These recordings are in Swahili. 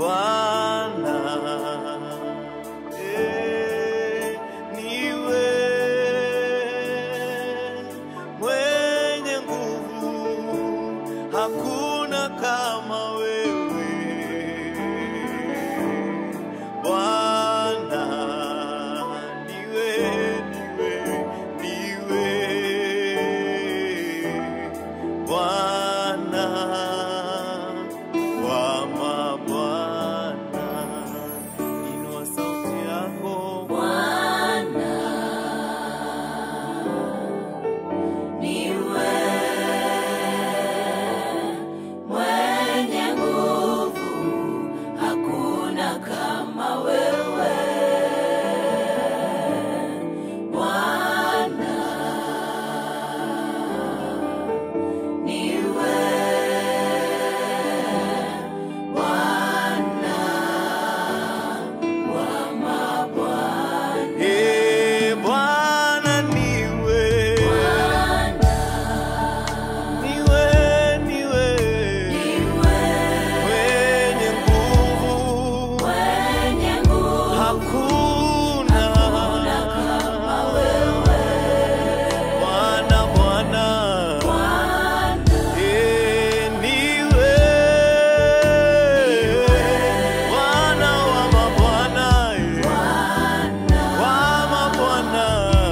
Bwana eh, niwe mwenye nguvu, hakuna kama wewe Bwana, niwe niwe niwe Bwana wa mabwana, inua sauti yako Bwana, niwe mwenye nguvu, hakuna kama wewe. Bwana, niwe Bwana wa mabwana. Eh, Bwana niwe Bwana, niwe niwe mwenye nguvu mwenye nguvu, hakuna kama wewe. Bwana Bwana Bwana, Eh, niwe Bwana wa mabwana eh, wa mabwana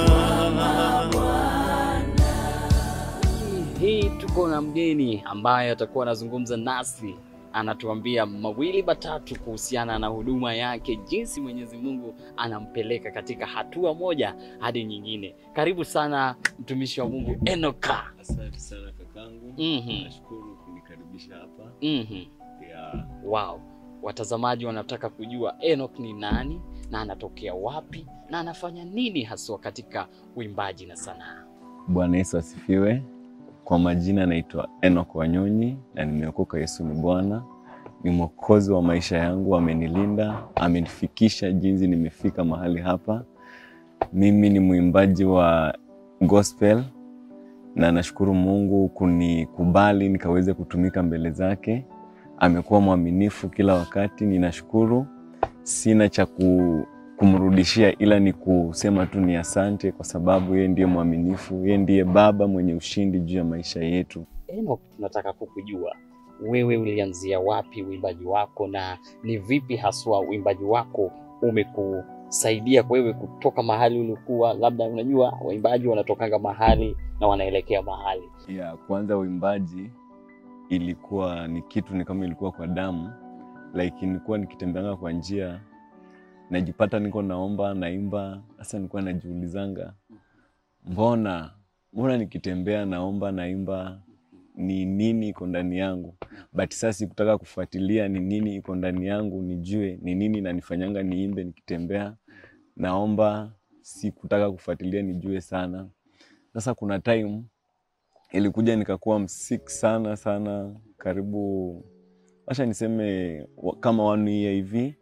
hii tuko na mgeni ambaye atakuwa anazungumza nasi anatuambia mawili matatu kuhusiana na huduma yake jinsi mwenyezi mungu anampeleka katika hatua moja hadi nyingine karibu sana mtumishi wa mungu enoka Asante sana kakangu, Mhm. nashukuru kunikaribisha hapa. mm-hmm. Ya, wow watazamaji wanataka kujua enok ni nani na anatokea wapi na anafanya nini haswa katika uimbaji na sanaa Bwana Yesu asifiwe. Kwa majina naitwa Enoch Wanyonyi na nimeokoka. Yesu ni Bwana, ni mwokozi wa maisha yangu, amenilinda, amenifikisha jinsi nimefika mahali hapa. Mimi ni mwimbaji wa gospel na nashukuru Mungu kunikubali nikaweze kutumika mbele zake. Amekuwa mwaminifu kila wakati, ninashukuru. Sina cha ku, kumrudishia ila ni kusema tu ni asante, kwa sababu yeye ndiye mwaminifu, yeye ndiye Baba mwenye ushindi juu ya maisha yetu. Enoch, tunataka kukujua wewe ulianzia wapi uimbaji wako na ni vipi haswa uimbaji wako umekusaidia wewe kutoka mahali ulikuwa, labda unajua waimbaji wanatokanga mahali na wanaelekea mahali. ya kwanza uimbaji ilikuwa ni kitu ni kama ilikuwa kwa damu like nilikuwa nikitembeanga kwa njia najipata niko naomba naimba sasa nilikuwa najiulizanga mbona mbona nikitembea naomba naimba ni nini iko ndani yangu but sasa sikutaka kufuatilia ni nini iko ndani yangu nijue ni nini nanifanyanga niimbe nikitembea naomba sikutaka kufuatilia nijue sana sasa kuna time ilikuja nikakuwa msik sana sana karibu wacha niseme wa- kama one year hivi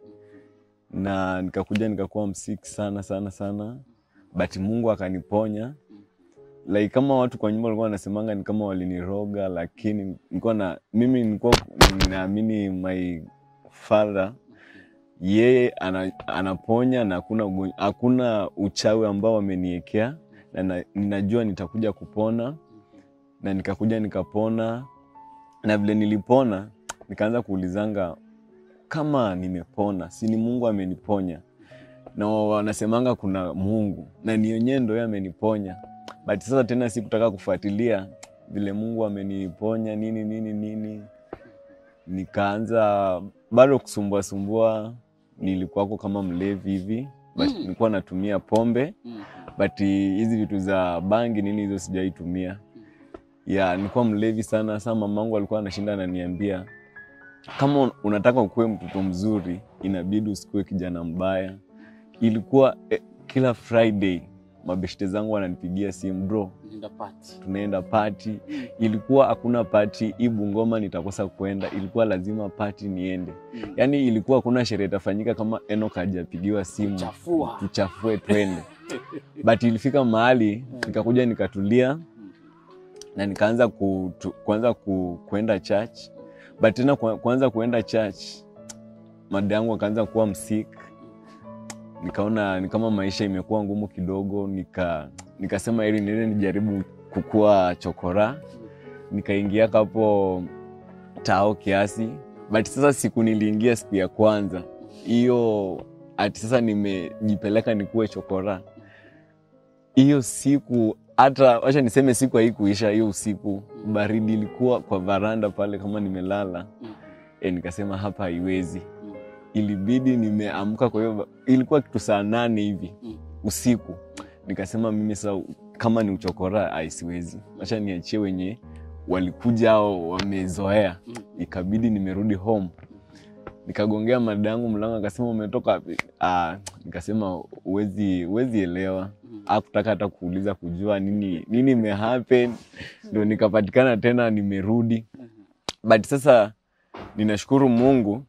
na nikakuja nikakuwa msik sana sana sana but mungu akaniponya like kama watu kwa nyumba walikuwa wanasemanga ni kama waliniroga lakini nilikuwa na mimi nilikuwa naamini my father yeye ana, anaponya na hakuna ugonjwa- hakuna uchawi ambao wameniekea na, na ninajua nitakuja kupona na nikakuja nikapona na vile nilipona nikaanza kuulizanga kama nimepona si ni mungu ameniponya na wanasemanga kuna mungu na ni yenyewe ndo yeye ameniponya but sasa tena sikutaka kufuatilia vile mungu ameniponya nini nini nini nikaanza bado kusumbua sumbua nilikuwako kama mlevi hivi but Mm. nilikuwa natumia pombe Mm. but hizi vitu za bangi nini hizo sijaitumia ya nilikuwa mlevi sana saa mamangu alikuwa anashinda ananiambia kama un- unataka ukuwe mtoto mzuri inabidi usikuwe kijana mbaya ilikuwa eh, kila friday mabeshte zangu wananipigia simu bro Nenda party. tunaenda pati ilikuwa hakuna pati hii bungoma nitakosa kwenda ilikuwa lazima pati niende Mm. yaani ilikuwa hakuna sherehe itafanyika kama enok hajapigiwa simu Chafua. tuchafue twende but ilifika mahali nikakuja nikatulia na nikaanza ku, tu, kuanza ku, kuenda church but tena ku- kuanza kuenda church mada yangu akaanza kuwa msik nikaona ni kama maisha imekuwa ngumu kidogo nika nikasema ili niende nijaribu kukua chokora nikaingia kapo tao kiasi but sasa siku niliingia siku ya kwanza hiyo ati sasa nimejipeleka nikuwe chokora hiyo siku hata wacha niseme siku haikuisha hiyo usiku baridi ilikuwa kwa varanda pale kama nimelala e, nikasema hapa haiwezi ilibidi nimeamka kwa hiyo ilikuwa kitu saa nane hivi Mm. usiku nikasema mimi sasa kama ni uchokora aisiwezi wacha niachie wenye walikuja au wamezoea Mm. ikabidi nimerudi home nikagongea madangu mlango akasema umetoka wapi ah, nikasema uwezi uwezi elewa Mm. akutaka hata kuuliza kujua nini nini imehappen ndo nikapatikana tena nimerudi but sasa ninashukuru mungu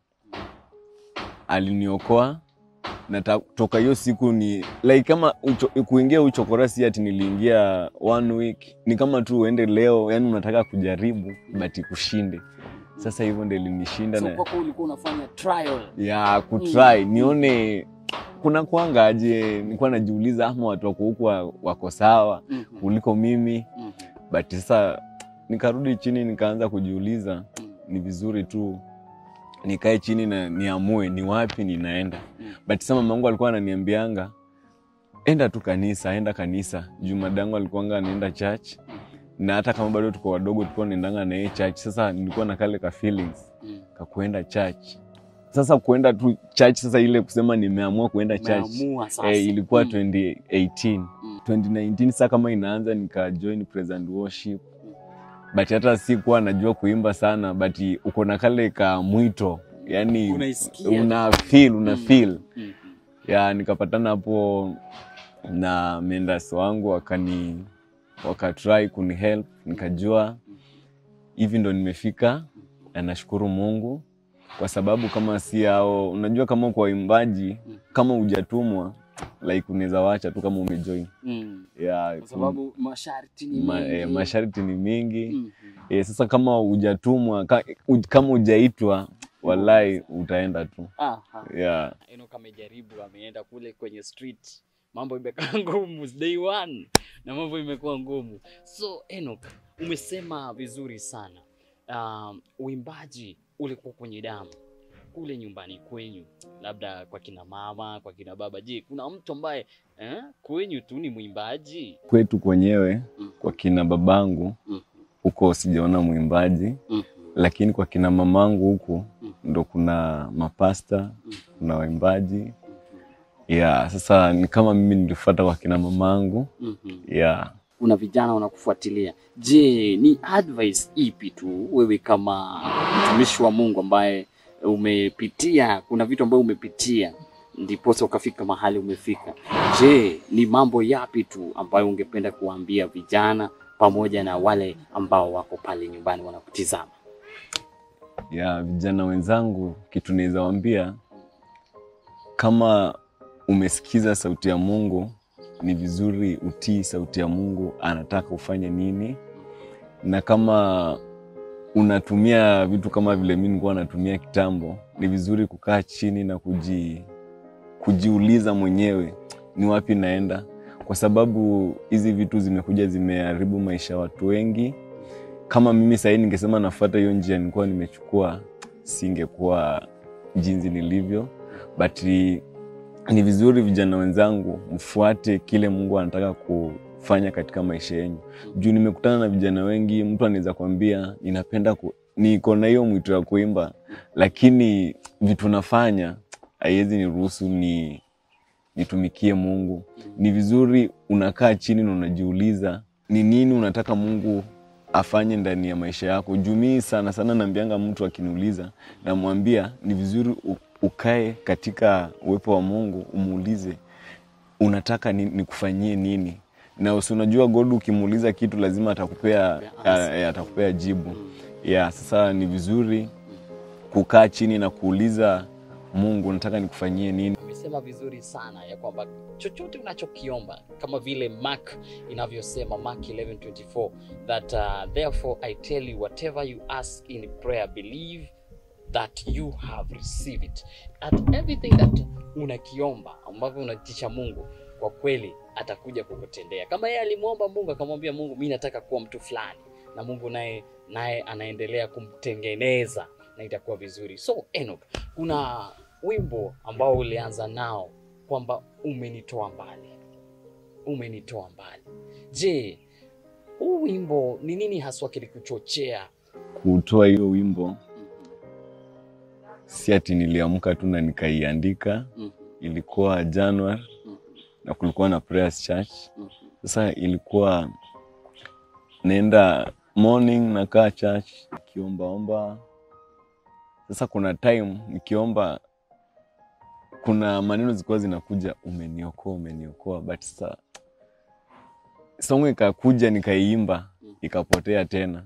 aliniokoa na ta- toka hiyo siku ni like kama ucho, kuingia uchokora si ati niliingia one week ni kama tu uende leo yani unataka kujaribu but kushinde sasa hivyo ndo ilinishinda so na kwako ulikuwa unafanya trial ya kutry Mm. nione kuna kwanga aje nilikuwa najiuliza ama watu wako huku wa- wako sawa Mhm. kuliko mimi Mhm. but sasa nikarudi chini nikaanza kujiuliza Mhm. ni vizuri tu nikae chini na niamue ni wapi ninaenda Mm. but sasa mamangu alikuwa ananiambianga enda tu kanisa enda kanisa juu madangu alikuanga anaenda church na hata kama bado tuko wadogo tulikuwa naendanga na yeye church sasa nilikuwa na kale ka feelings Mm. kakuenda church sasa kuenda tu church sasa ile kusema nimeamua kuenda church Umeamua sasa. eh, ilikuwa Mm. 2018 Mm. 2019 sasa kama inaanza nika join praise and worship but hata sikuwa najua kuimba sana but uko na kale ka mwito yani Unaisikia. una feel una Mm. feel Mhm. ya nikapatana hapo na mendas wangu wakani wakatrai kunihelp nikajua hivi ndo nimefika na nashukuru mungu kwa sababu kama si hao unajua kama kwa waimbaji kama hujatumwa like unaweza wacha tu kama umejoin Mm. ya Kwa sababu masharti ni ma, mengi. eh, masharti ni mingi Mhm. eh, sasa kama hujatumwa ka, u, kama hujaitwa walai utaenda tu Aha. yeah. Enoch amejaribu, ameenda kule kwenye street, mambo imekaa ngumu day one na mambo imekuwa ngumu. So Enoch, umesema vizuri sana. Um, uimbaji ulikuwa kwenye damu kule nyumbani kwenyu, labda kwa kina mama, kwa kina baba. Je, kuna mtu ambaye eh, kwenyu tu ni mwimbaji? kwetu kwenyewe Mm. kwa kina babangu Mm. huko sijaona mwimbaji Mhm. lakini kwa kina mamangu huku Mm. ndo kuna mapasta Mm. kuna waimbaji ya sasa ni kama mimi nilifuata kwa kina mamangu Mhm. ya kuna vijana wanakufuatilia. Je, ni advice ipi tu wewe kama mtumishi wa Mungu ambaye umepitia, kuna vitu ambayo umepitia ndiposa ukafika mahali umefika. Je, ni mambo yapi tu ambayo ungependa kuwaambia vijana pamoja na wale ambao wako pale nyumbani wanakutizama? ya vijana wenzangu kitu naweza wambia kama umesikiza sauti ya mungu ni vizuri utii sauti ya mungu anataka ufanye nini na kama unatumia vitu kama vile mi nilikuwa natumia kitambo ni vizuri kukaa chini na kuji, kujiuliza mwenyewe ni wapi naenda kwa sababu hizi vitu zimekuja zimeharibu maisha ya watu wengi kama mimi sahii ningesema nafuata hiyo njia nilikuwa nimechukua singekuwa jinsi nilivyo but ni vizuri vijana wenzangu mfuate kile mungu anataka kufanya katika maisha yenyu juu nimekutana na vijana wengi mtu anaweza kwambia ninapenda ku, niko na hiyo mwito ya kuimba lakini vitu nafanya haiwezi niruhusu ni nitumikie mungu ni vizuri unakaa chini na unajiuliza ni nini unataka mungu afanye ndani ya maisha yako juu mii sana sana naambianga mtu akiniuliza namwambia ni vizuri u- ukae katika uwepo wa mungu umuulize unataka ni, nikufanyie nini na usi unajua god ukimuuliza kitu lazima atakupea answer. a- atakupea jibu ya sasa ni vizuri kukaa chini na kuuliza mungu nataka nikufanyie nini Umesema vizuri sana ya kwamba chochote unachokiomba kama vile Mark inavyosema Mark 11:24 that uh, therefore I tell you whatever you ask in prayer believe that you have received it at everything that unakiomba ambavyo unatisha mungu kwa kweli atakuja kukutendea kama yeye alimwomba mungu akamwambia mungu mi nataka kuwa mtu fulani na mungu naye naye anaendelea kumtengeneza na itakuwa vizuri so Enoch, kuna wimbo ambao ulianza nao kwamba umenitoa mbali umenitoa mbali je huu wimbo ni nini haswa kilikuchochea kutoa hiyo wimbo si ati niliamka tu na nikaiandika Mhm. ilikuwa january Mhm. na kulikuwa na prayers church Mhm. sasa ilikuwa naenda morning nakaa church nikiombaomba sasa kuna time nikiomba kuna maneno zilikuwa zinakuja umeniokoa umeniokoa but sasa songo ikakuja nikaiimba ikapotea tena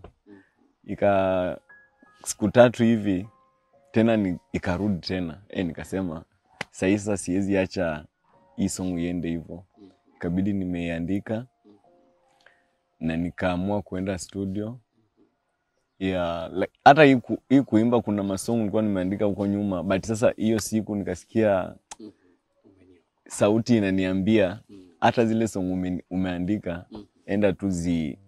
ika siku tatu hivi tena ni, ikarudi tena e, nikasema sahii sasa siwezi acha hii song iende hivyo ikabidi nimeiandika na nikaamua kuenda studio ya like, hata hii ku- hii kuimba kuna masong nilikuwa nimeandika huko nyuma but sasa hiyo siku nikasikia sauti inaniambia hata zile song ume, umeandika enda tu zi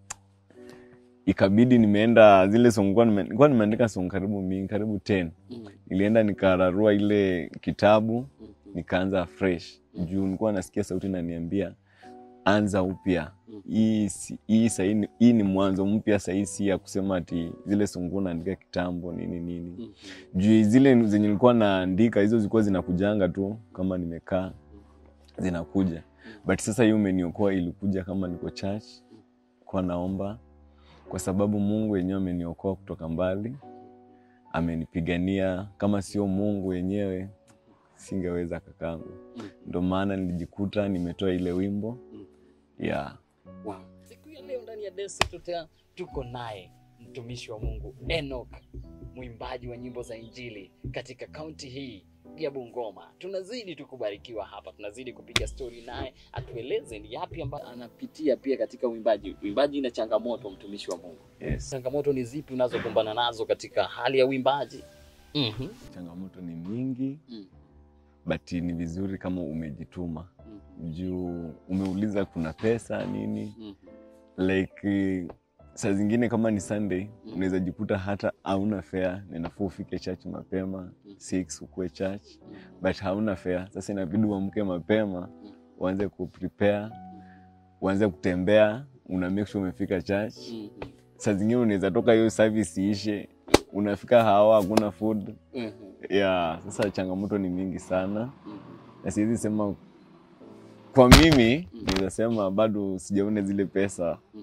ikabidi nimeenda zile song nilikuwa nime- nilikuwa nimeandika song karibu mingi karibu 10 nilienda nikararua ile kitabu nikaanza fresh juu nilikuwa nasikia sauti inaniambia anza upya hii si- hii sahii ni- hii ni mwanzo mpya sahii si ya kusema ati zile sungu naandika kitambo nini nini juu zile zenye nilikuwa naandika hizo zilikuwa zinakujanga tu kama nimekaa zinakuja but sasa hii umeniokoa ilikuja kama niko church kwa naomba kwa sababu mungu wenyewe ameniokoa kutoka mbali amenipigania kama sio mungu wenyewe singeweza kakangu ndo maana nilijikuta nimetoa ile wimbo ya Wow. Siku ya leo ndani ya Destiny Totea tuko naye mtumishi wa Mungu Enoch, mwimbaji wa nyimbo za Injili katika kaunti hii ya Bungoma. Tunazidi tu kubarikiwa hapa, tunazidi kupiga stori naye, atueleze ni yapi ambayo anapitia pia katika uimbaji. Uimbaji ina changamoto, mtumishi wa Mungu. yes. Changamoto ni zipi unazokumbana nazo katika hali ya uimbaji? Mhm. changamoto ni mingi Mm. but ni vizuri kama umejituma Mhm. juu umeuliza kuna pesa nini Mhm. like eh, saa zingine kama ni sunday Mm. unaweza jikuta hata hauna fare ninafua ufike church mapema Mm. 6 ukuwe church Mhm. but hauna fare sasa inabidi uamke mapema Mm. uanze kuprepare uanze kutembea una make sure umefika church Mhm. saa zingine unaweza toka hiyo service iishe unafika hawa hakuna food Mhm. ya sasa changamoto ni mingi sana Mhm. na siwezi sema kwa mimi naweza sema bado sijaona zile pesa Mhm.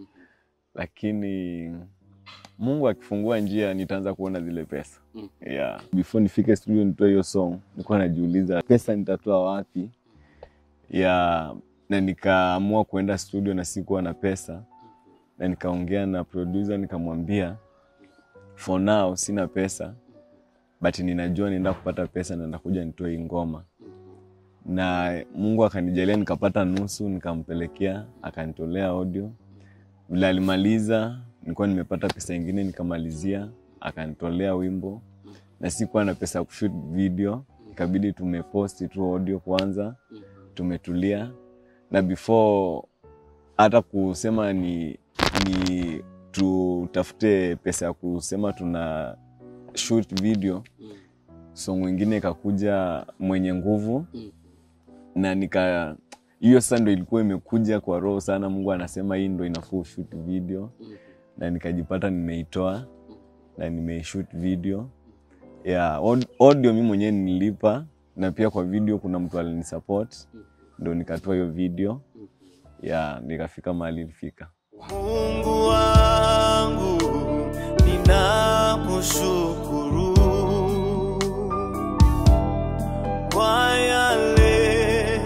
lakini mungu akifungua njia nitaanza kuona zile pesa Mhm. yeah. before nifike studio nitoe hiyo song nilikuwa najiuliza pesa nitatoa wapi ya na nikaamua kuenda studio na sikuwa na pesa na nikaongea na producer nikamwambia for now sina pesa but ninajua nienda kupata pesa na ndakuja nitoe hii ngoma na mungu akanijalia nikapata nusu nikampelekea akanitolea audio vile alimaliza nilikuwa nimepata pesa ingine nikamalizia akanitolea wimbo na sikuwa na pesa ya kushoot video ikabidi tumeposti tu audio kwanza tumetulia na before hata kusema ni, ni tutafute pesa ya kusema tuna shoot video song ingine ikakuja mwenye nguvu Mm. na nika hiyo sasa ndo ilikuwa imekuja kwa roho sana mungu anasema hii ndo inafaa shoot video Mhm. na nikajipata nimeitoa na nimeishoot video ya aud- audio mi mwenyewe nilipa na pia kwa video kuna mtu alinisupport ndo nikatoa hiyo video ya nikafika mahali ilifika Mungu wangu ninakushukuru kwa yale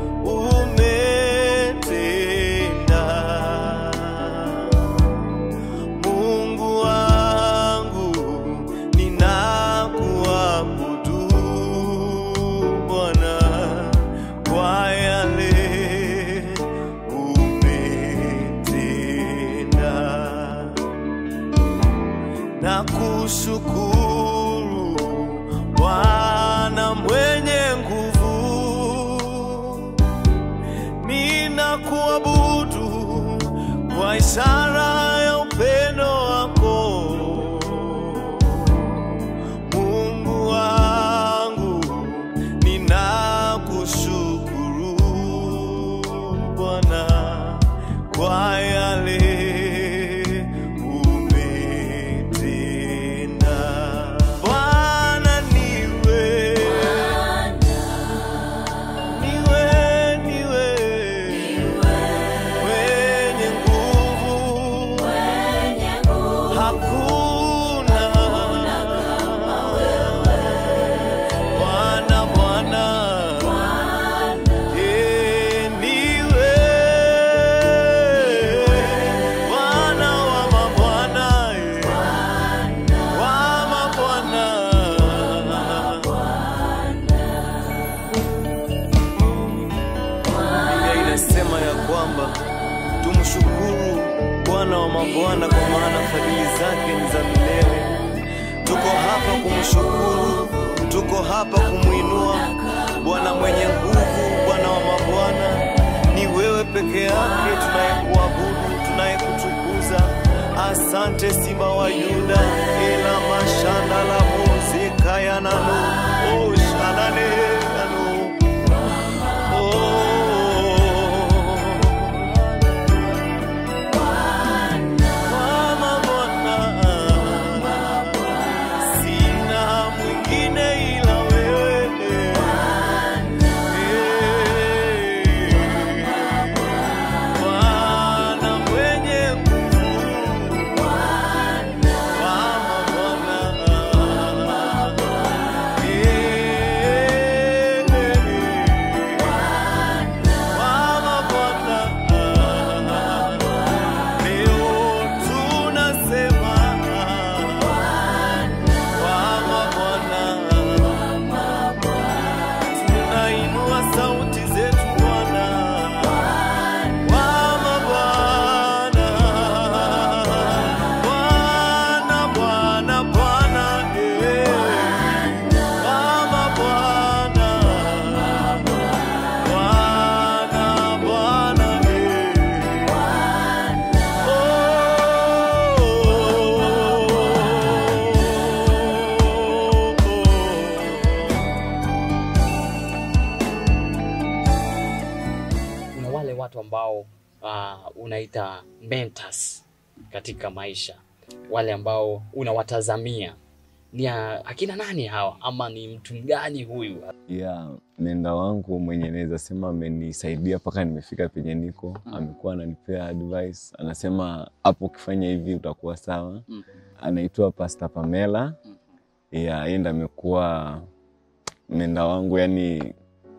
umetenda. Mungu wangu ninakuabudu Bwana kwa yale umetenda na kushukuru kumshukuru Bwana wa mabwana, kwa maana fadhili zake ni za milele. Tuko hapa kumshukuru, tuko hapa kumwinua Bwana mwenye nguvu, Bwana wa mabwana. Ni wewe peke yake tunayekuabudu, tunayekutukuza. Asante Simba wa Yuda, ela mashanda la muzika yanano oh, shanane yano oh. Mama Bwana, sina mwingine ila wewe. Eh, Bwana mwenye nguvu, Mama Bwana, Eh, Mama Bwana, Leo tunasema Bwana Bwana, tunainua sauti zetu Bwana, Bwana Bwana, Bwana Bwana Bwana, eh, Bwana Bwana, Bwana Bwana, eh. kuna wale watu ambao uh, unaita mentors katika maisha, wale ambao unawatazamia ni a- akina nani hawa, ama ni mtu mgani huyu? ya menda wangu mwenye naweza sema amenisaidia mpaka nimefika penye niko Mm. amekuwa ananipea advice anasema hapo ukifanya hivi utakuwa sawa Mm. anaitwa Pastor Pamela Mm. ya yeye ndo amekuwa menda wangu yani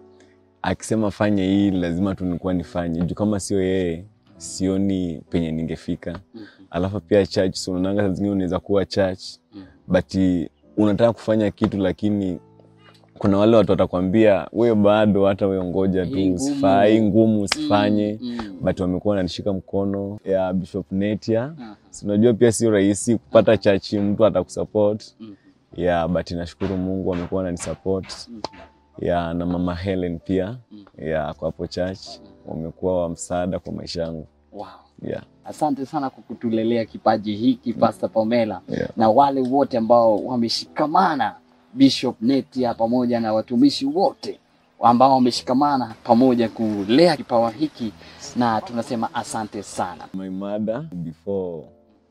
akisema fanye hii lazima tu nikuwa nifanye juu kama sio yeye sioni penye ningefika Mhm. alafu pia church so unaonanga saa zingine unaweza kuwa church Mhm. but unataka kufanya kitu lakini kuna wale watu watakwambia wewe bado hata wewe ngoja Hii tu ngumu. usifai ngumu usifanye Mm, mm. but wamekuwa wananishika mkono ya Bishop Netia Aha. si unajua pia sio rahisi kupata chachi mtu atakusupport Mhm. ya but nashukuru Mungu amekuwa ananisupport Mhm. ya na mama Helen pia Mhm. ya kwa hapo church wamekuwa wa msaada kwa maisha yangu Wow. yeah, Asante sana kwa kutulelea kipaji hiki Pastor Pamela yeah. na wale wote ambao wameshikamana, Bishop Netia pamoja na watumishi wote ambao wameshikamana pamoja kulea kipawa hiki, na tunasema asante sana. my mother before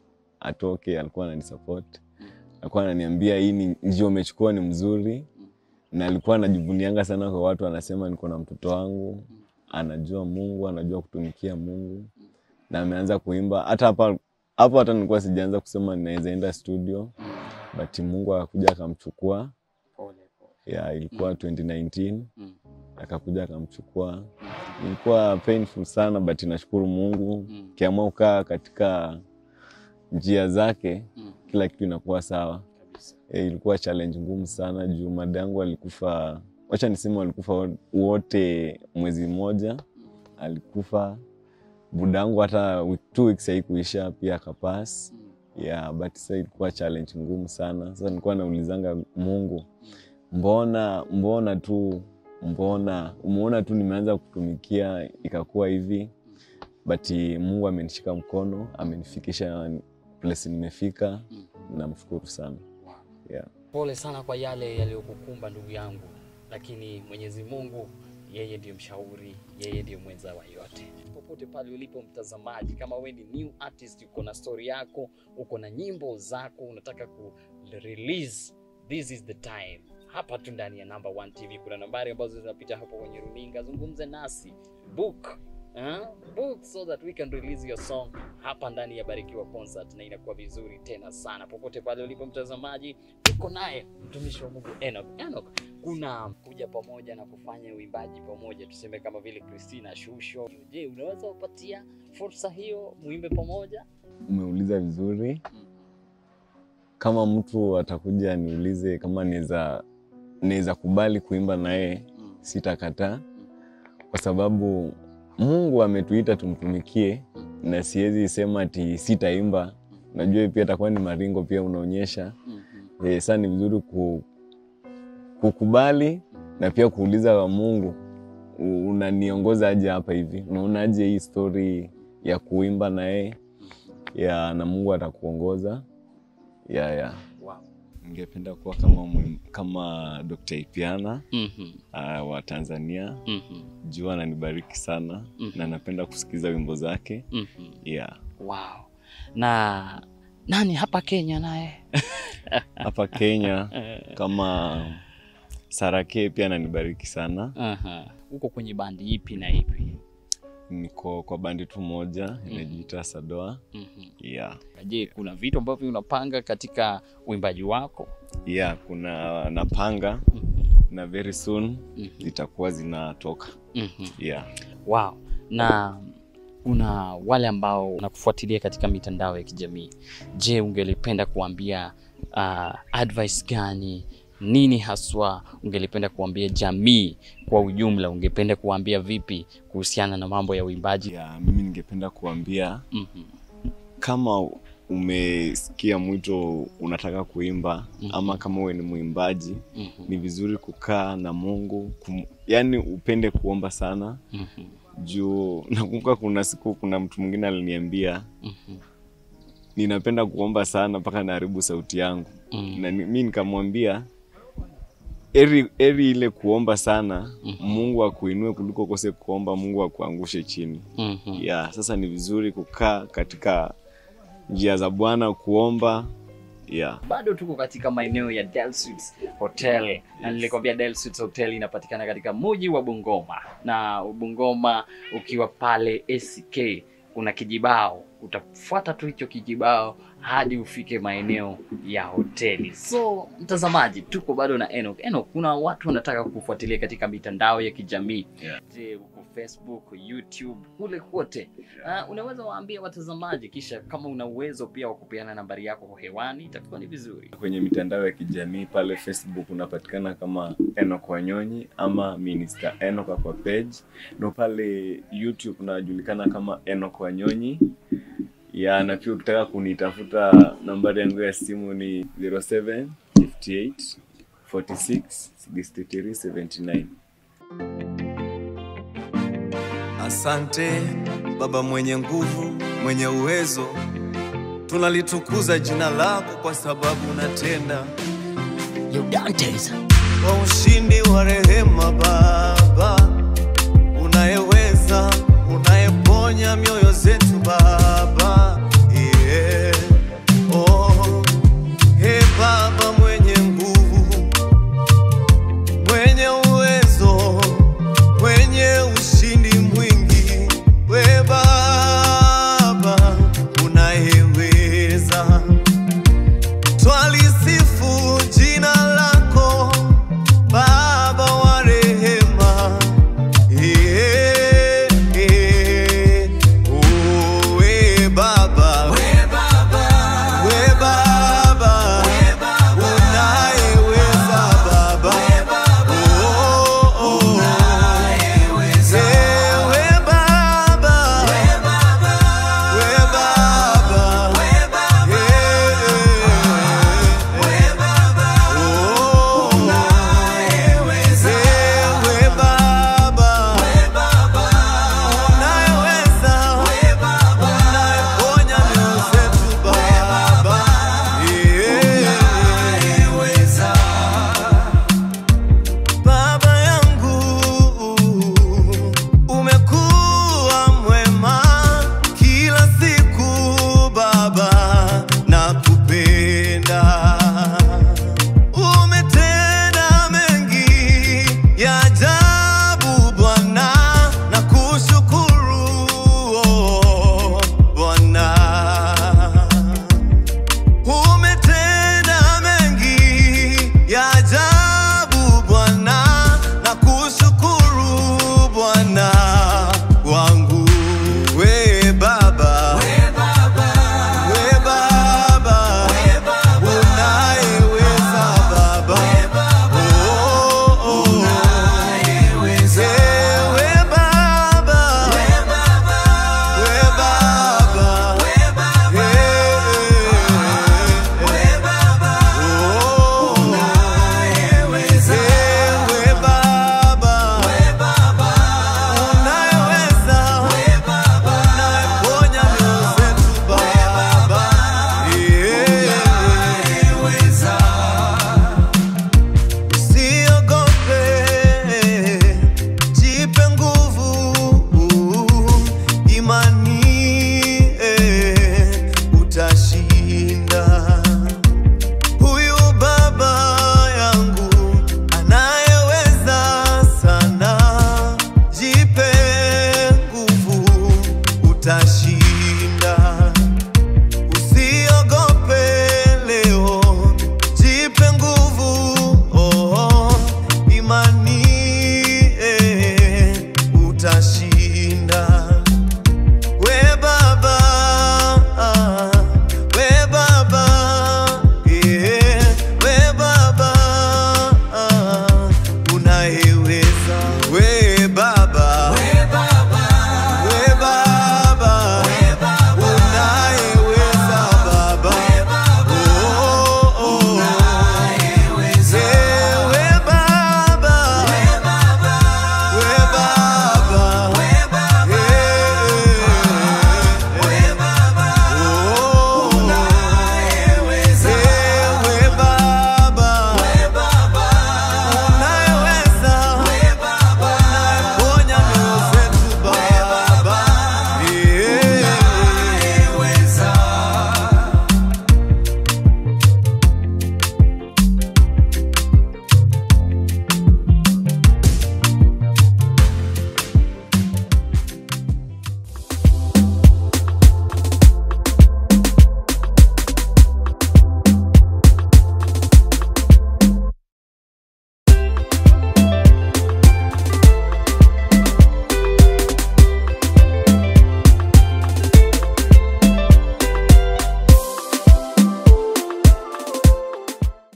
atoke alikuwa ananisupport alikuwa ananiambia hii ni njia umechukua ni mzuri na alikuwa anajivunianga sana kwa watu anasema niko na mtoto wangu anajua mungu anajua kutumikia mungu na ameanza kuimba hata hapa hapo hata nilikuwa sijaanza kusema ninaweza enda studio but mungu akakuja akamchukua Pole, pole. ya ilikuwa 2019 Mm. akakuja akamchukua ilikuwa painful sana but nashukuru mungu Mm. kiamua kukaa katika njia zake Mm. kila kitu inakuwa sawa Kabisa. e, ilikuwa challenge ngumu sana juu madangu alikufa wacha niseme walikufa wo- wote mwezi mmoja alikufa budangu hata wi- two weeks haikuisha pia akapas Mm. yeah, but sasa ilikuwa challenge ngumu sana sasa nilikuwa naulizanga mungu mbona mbona tu mbona umeona tu nimeanza kutumikia ikakuwa hivi but mungu amenishika mkono amenifikisha place nimefika Mm. namshukuru sana Wow. yeah. Pole sana kwa yale yaliyokukumba ndugu yangu, lakini Mwenyezi Mungu yeye ndiyo mshauri, yeye ndiyo mwenza wa yote. Popote pale ulipo mtazamaji, kama wewe ni new artist, uko na story yako, uko na nyimbo zako, unataka ku release, this is the time. Hapa tu ndani ya Number One TV kuna nambari ambazo zinapita hapo kwenye runinga, zungumze nasi, book Uh, book so that we can release your song hapa ndani ya Barikiwa Concert, na inakuwa vizuri tena sana. Popote pale ulipo mtazamaji, tuko naye mtumishi wa Mungu Enoch. Enoch, kuna kuja pamoja na kufanya uimbaji pamoja, tuseme kama vile Christina Shusho. Je, unaweza kupatia fursa hiyo muimbe pamoja? umeuliza vizuri kama mtu atakuja niulize kama naweza naweza kubali kuimba naye sitakataa kwa sababu mungu ametuita tumtumikie na siwezi sema ati sitaimba. Najua pia itakuwa ni maringo pia unaonyesha Mhm. eh, saa ni vizuri ku, kukubali na pia kuuliza wa Mungu u- unaniongoza aje hapa hivi, unaonaje hii story ya kuimba na yeye ya na Mungu atakuongoza ya ya Wow. ningependa kuwa kama mwim- kama Dr. Ipiana Mhm. uh, wa Tanzania Mhm. juu ananibariki sana Mhm. na napenda kusikiza wimbo zake Mhm. yeah. Wow. Na nani hapa Kenya naye? Hapa Kenya Eh, kama Sarake pia ananibariki sana. aha. Uko kwenye bandi ipi na ipi? Niko kwa bandi tu moja inajiita Sadoa. Mhm. Yeah. Je, kuna vitu ambavyo unapanga katika uimbaji wako? Yeah, kuna napanga Mhm. na very soon Mhm. zitakuwa zinatoka. Mhm. Yeah. Wow. Na kuna wale ambao wanakufuatilia katika mitandao ya kijamii. Je, ungelipenda kuambia uh, advice gani? Nini haswa ungelipenda kuambia jamii kwa ujumla? Ungependa kuambia vipi kuhusiana na mambo ya uimbaji? Yeah, mimi ningependa kuambia Mhm. kama umesikia mwito unataka kuimba Mhm. ama kama wewe ni mwimbaji Mhm. ni vizuri kukaa na Mungu kum, yani upende kuomba sana Mhm. juu nakumbuka kuna siku kuna mtu mwingine aliniambia Mhm. ninapenda kuomba sana mpaka naharibu sauti yangu Mhm. na ni- mi nikamwambia eri, eri ile kuomba sana Mhm. Mungu akuinue kuliko kose kuomba Mungu akuangushe chini Mhm. ya sasa ni vizuri kukaa katika njia za Bwana kuomba ya bado tuko katika maeneo ya Del Suites Hotel na nilikwambia Del Suites Hotel inapatikana katika mji wa Bungoma, na Bungoma ukiwa pale ACK kuna kijibao, utafuata tu hicho kijibao hadi ufike maeneo ya hoteli. So mtazamaji, tuko bado na Enoch. Enoch, kuna watu wanataka kufuatilia katika mitandao ya kijamii Yeah. je, uko Facebook, YouTube, kule kote Uh, unaweza waambia watazamaji, kisha kama una uwezo pia wa kupeana nambari yako hewani itakuwa ni vizuri. kwenye mitandao ya kijamii pale Facebook unapatikana kama Enoch Wanyonyi ama Minister Enoch kwa page, na pale YouTube unajulikana kama Enoch Wanyonyi ya na pia ukitaka kunitafuta nambari yangu ya simu ni 07 58 46 63 79. Asante Baba mwenye nguvu, mwenye uwezo, tunalitukuza jina lako kwa sababu unatenda kwa ushindi wa rehema